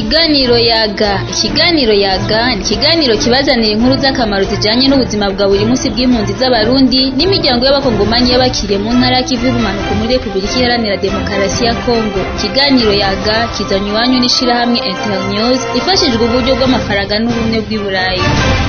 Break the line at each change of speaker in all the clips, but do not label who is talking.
Ikiganiro yaga ikiganiro yaga ni ikiganiro kibazanira inkuru z'akamaro zijanye n'ubuzima bwa buri munsi bw'impunzi z'abarundi n'imiryango y'abakongomanyi y'abakiriye mu ntara y'ikivu y'ubumanuko muri Repubulika Iharanira Demokarasi ya Kongo ikiganiro yaga kizanywe iwanyu n'ishirahamwe Internews ifashijwe uburyo bw'amafaranga n'ubumwe bw'i Burayi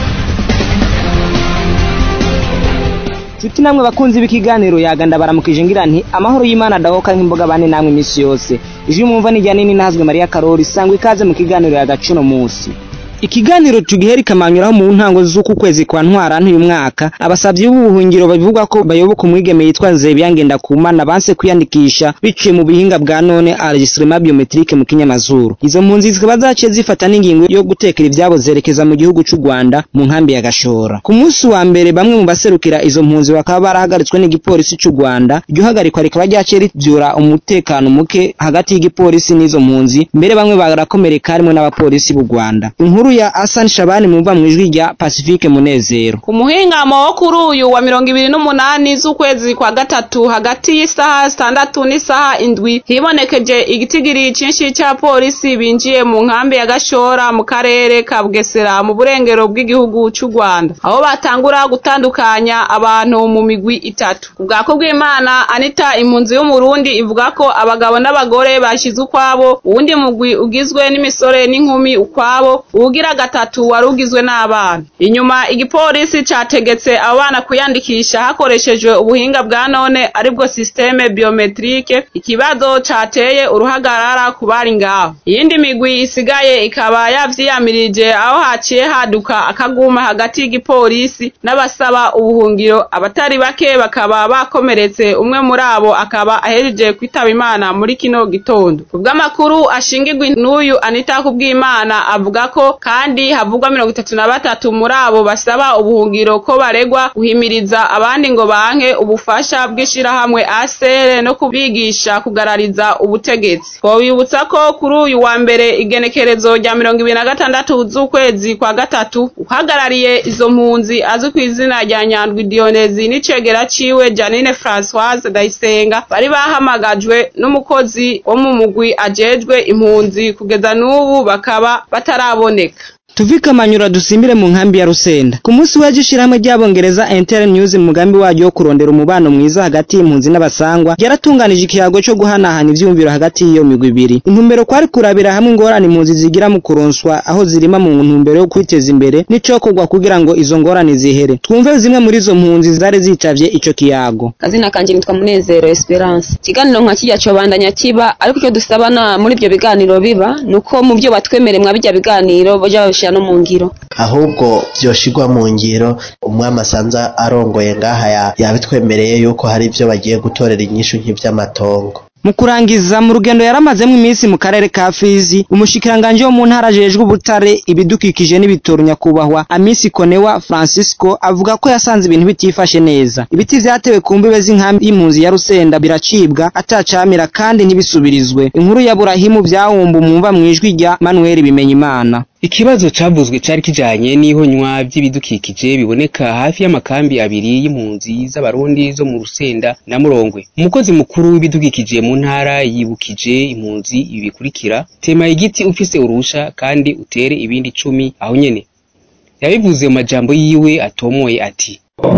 Nshuti namwe bakunzi b'ikiganiro yaga ndabaramukije ngira nti amahoro y'Imana adahoka nk'imboga bane namwe imisi yose ijwi mwumva ni rya nini nahazwe Maria Karori sangwa ikaze mu kiganiro yaga cuno musi ikiganiro tugihera ikamanyuraho mu ntango z'uku kwezi kwa ntwarante uyu mwaka abasavyi b'ubuhungiro babivuga ko bayoboka umwigeme yitwa Nzebya Ngendakumana banse kwiyandikisha biciye mu bihinga bwa none enregistrement biometrique mu kinyamazuru izo mpunzi zikaba zaciye zifata n'ingingo yo gutekera ivyabo zerekeza mu gihugu c'u Rwanda mu nkambi ya Gashora ku munsi wa mbere bamwe mu baserukira izo mpunzi bakaba barahagaritswe n'igipolisi c'u Rwanda iryo hagarikwa rikaba ryaciye rivyura umutekano muke hagati y'igipolisi n'izo mpunzi mbere bamwe barakomereka harimwo n'abapolisi b'u Rwanda inkuru ya Hassan Shabani mumva mu ijwi rya Pacifique Munezero
ku muhingamo wo kuri uyu wa mirongo ibiri n'umunani z'ukwezi kwa gatatu hagati y'isaha zitandatu n'isaha indwi hibonekeje igitigiri cinshi ca polisi binjiye mu nkambi ya Gashora mu karere ka Bugesera mu burengero bw'igihugu c'u Rwanda aho batangura gutandukanya abantu mu migwi itatu ubwako bw'Imana Anita impunzi y'umurundi ivuga ko abagabo n'abagore bashize ukwabo uwundi mugwi ugizwe n'imisore n'inkumi ukwabo uwugira gatatu wari ugizwe n'abana inyuma igipolisi categetse abo bana kwiyandikisha hakoreshejwe ubuhinga bwa none aribwo systeme biometrique ikibazo cateye uruhagarara ku bari ngaho iyindi migwi isigaye ikaba yavyiyamirije aho haciye haduka akaguma hagati y'igipolisi n'abasaba ubuhungiro abatari bake bakaba bakomeretse umwe muri abo akaba ahejeje kwitaba imana muri kino gitondo kubw'amakuru ashingirwa n'uyu Anita Kubwimana avuga ko kandi havugwa mirongo itatu na batatu muri abo basaba ubuhungiro ko baregwa guhimiriza abandi ngo banke ubufasha bw'ishirahamwe asere no kubigisha kugarariza ubutegetsi twobibutsa ko kuri uyu wa mbere igenekerezo rya mirongo ibiri na gatandatu z'ukwezi kwa gatatu uhagarariye izo mpunzi azwi ku izina rya nyandwi dionezi n'icegera ciwe janine françoise ndayisenga bari bahamagajwe n'umukozi wo mu mugwi ajejwe impunzi kugeza n'ubu bakaba bataraboneka
Tuvika manyura dusimbire mu nkambi ya Rusenda. Ku munsi w'ejo ishirahamwe ry'abongereza Inter News mu mugambi waryo wo kurondera umubano mwiza hagati y'impunzi n'abasangwa yaratunganije ikiyago cyo guhanahana ivyumviro hagati y'iyo migwi ibiri. Intumbero kwari kurabira hamwe ingorane impunzi zigira mu kuronswa aho zirima mu ntumbero yo kwiteza imbere n'icokorwa kugira ngo izo ngorane zihere. Twumve zimwe muri izo mpunzi zari zitavye ico kiyago.
Kazina kanje nitwa Munezero Esperance. Ikiganiro nka kijya cobandanya kiba ariko icyo dusabana muri ibyo biganiro biba nuko mu byo batwemere mwa bijya biganiro boja babishira no mu ngiro
ahubwo vyoshirwa mu ngiro umwami asanza arongoye ngaha yabitwemereye yuko hari ivyo bagiye gutorera inyishu nk'ivy'amatongo
mu kurangiza mu rugendo yaramazemo iminsi mu karere ka Fizi umushikiranganje wo mu ntara ajejwe ubutare ibidukikije n'ibitoro nyakubahwa Amisi Konewa Francisco avuga ko yasanze ibintu bitifashe neza ibiti vyatewe ku mbibe z'inkambi y'impunzi ya Rusenda biracibwa atacamira kandi ntibisubirizwe inkuru ya Burahimu vyahumba umwumva mwijwi rya Manuel Bimenyimana
Ikibazo cavuzwe cari kijanye n'ihonywa vy'ibidukikije biboneka hafi y'amakambi abiri y'impunzi z'abarundi zo mu Rusenda na Murongwe. Umukozi mukuru w'ibidukikije mu ntara yibukije impunzi ibi bikurikira: tema igiti ufise urusha kandi utere ibindi cumi aho nyene. Yabivuze mu majambo yiwe atomoye ati: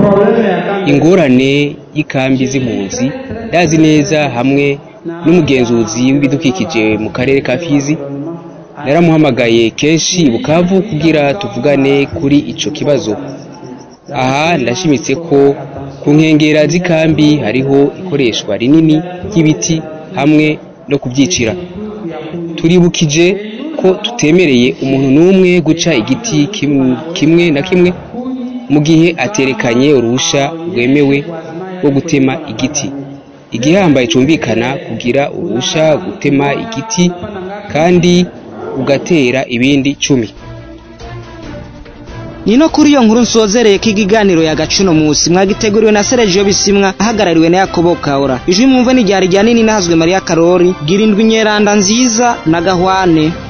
ingorane y'ikambi z'impunzi ndazi neza hamwe n'umugenzuzi w'ibidukikije mu karere ka Fizi naramuhamagaye kenshi bukavu kugira tuvugane kuri ico kibazo aha ndashimitse ko ku nkengera z'ikambi hariho ikoreshwa rinini ry'ibiti hamwe no kubyicira turibukije ko tutemereye umuntu n'umwe guca igiti kimwe na kimwe mu gihe aterekanye uruhusha rwemewe rwo gutema igiti igihambaye cumvikana kugira uruhusha gutema igiti kandi ugatera ibindi cumi
Nino kuri iyo nkuru nsozereye ko ikiganiro ya gacuno musi mwagiteguriwe na Sergio Bisimwa ahagarariwe na Yakobo Kaura ijwi mwumve ni ryari rya nini nahazwe Maria Karori girindwi nyeranda nziza na Gahwane